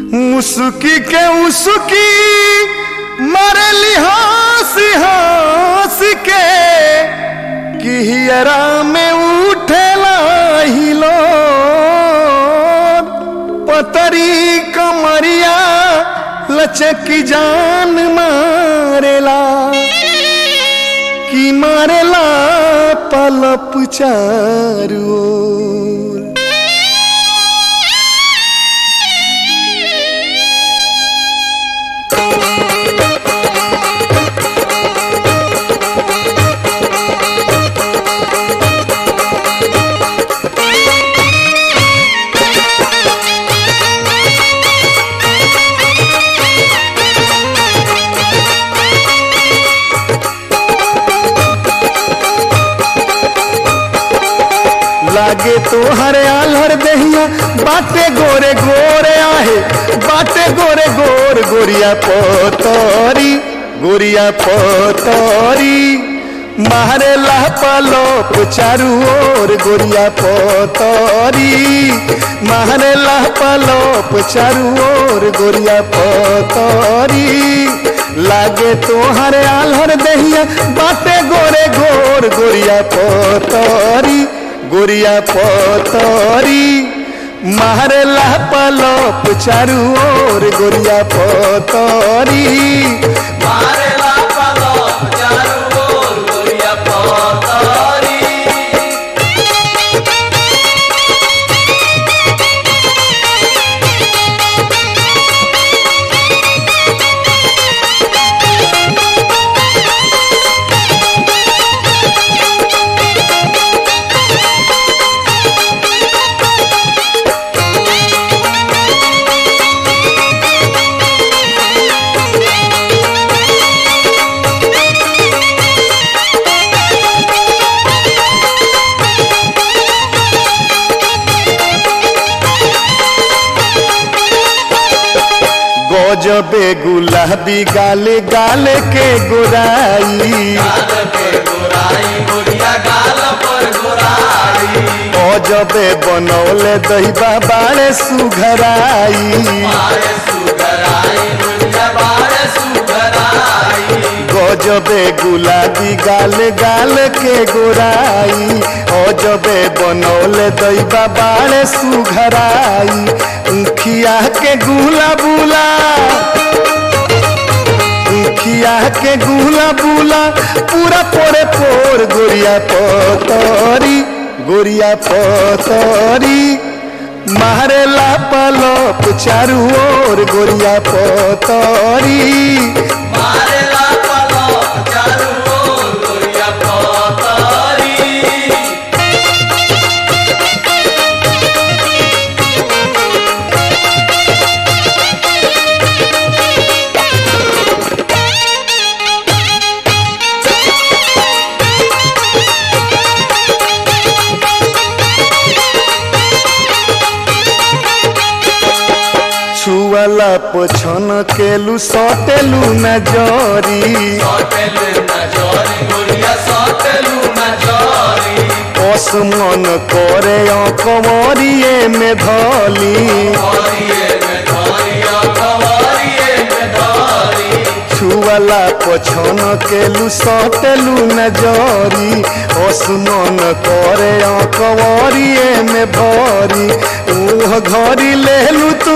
मुसुकी के उसकी मरली हंसी हंस के किहियरा में उठेला हिलो पतरी कमरिया लचक जान मारेला कि मारेला पलप चारू ओर। लागे तो हरे आलर दहिया बाटे गोरे गोरे आहे बाटे गोरे गोर गोरिया पोतरी गोरिया पोतरी मारे पलोप चारू ओर गोरिया पोतरी मारे पलोप चारू ओर गोरिया पोतरी लागे तोहरे आलर दहिया बाटे गोरे गोर गोरिया पोतरी गोरिया पोतरी मारेला पलोप चारू ओर गोरिया पोतरी मारेला पलोप चारू ओर गोरिया पोतरी गजबे गुलाबी गाले गाले के गोराई गाल पे गोराई गोरिया गाल पर गोराई गजबे बनौले दहिबा बाड़े सुघराई बारे सुगराई गोरिया बारे सुगराई गजबे गुलाबी गाले गाले के गोराई अजबे बनौले दैबा बाड़े सुघराई उखिया के गुला बुला उखिया के गुला बुला पूरा पोरे पोर गोरिया पतरी गोरिया पतरी मारेला पलोप चारू ओर गोरिया पतरी मारेला पलोप चारू ओर गोरिया पोतरी छुअला पछन केलू सटेलू नजरी सटेल नजरी गोरिया सटेलू नजरी असमन करे कंवरिए में धली कवरिए में धरिया कवरिए में धरी छुअला पछन केलू सटेलू नजरी असमन करे कंवरिए में भरी ओह घरी लेलू तू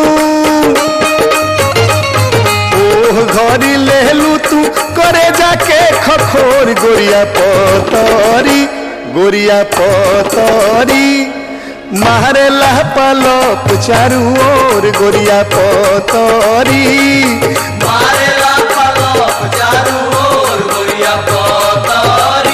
ओह घरी लेलू तू करे जाके खखोर गोरिया पतरी गोरिया पतरी मारेला पलोप चारू ओर गोरिया पतरी मारेला पलोप चारू ओर गोरिया पोतरी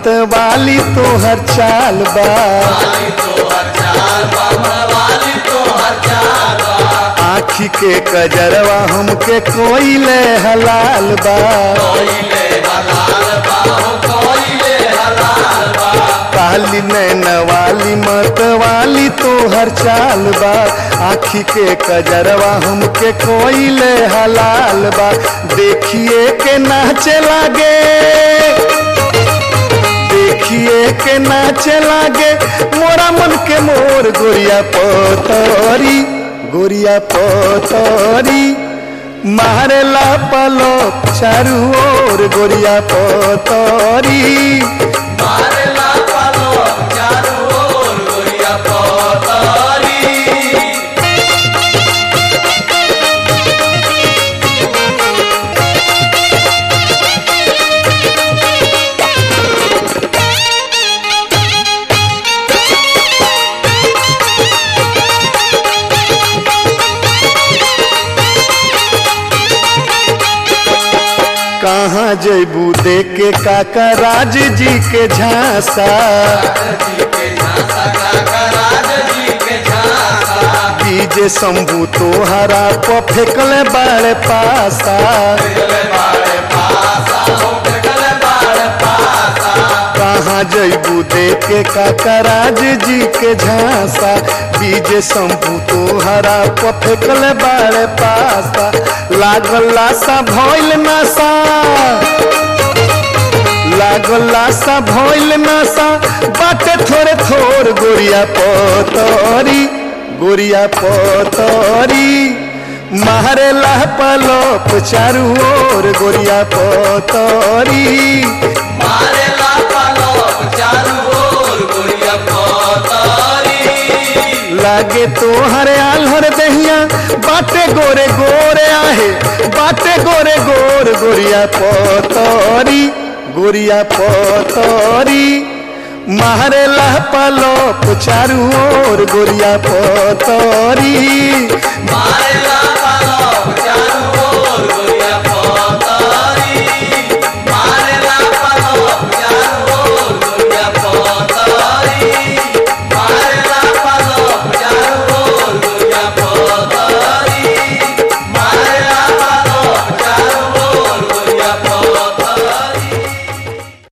मत वाली तोहर चाल बा वाली तो हर चाल बाबा वाली तो हर चाल बा आखी के कजरवा हमके कोइले हलाल बा कोइले हलाल बा हो कोइले हलाल बा काली नैन वाली मत वाली तोहर चाल बा आखी के कजरवा हमके कोइले हलाल बा देखिए के नाचे लागे देखिए के नाचे लागे मोरा मन के मोर गोरिया पोतरी गोरिया पोतरी मारेला पलो चारू ओर गोरिया पोतरी मारेला पालो चारू ओर गोरिया पोतरी कहाँ जैबू दे के काका राज जी के झांसा जी के झांसा काका राज जी के झांसा बीजे शंभू तोहरा को फेंकले बाड़े पासा गले बाड़े पासा हो गले बाड़े पासा कहाँ जैबू दे के काका राज जी के झांसा बीजे शंभू तोहरा को फेंकले बाड़े पासा लागल लासा भइल नशा लागल लासा भइल नशा बाटे थोड़े थोड़ गोरिया पोतरी गोरिया पोतरी मारे ला पलोप चारू ओर गोरिया पोतरी मारेला पालो चारू ओर गोरिया पोतरी लागे तोहर आल्हर दहिया बाटे गोरे गोरे आहे बाटे गोरे गोर गोरिया पोतरी गोरिया पोतरी मारे ला पलोप चारू ओर गोरिया पोतरी मारे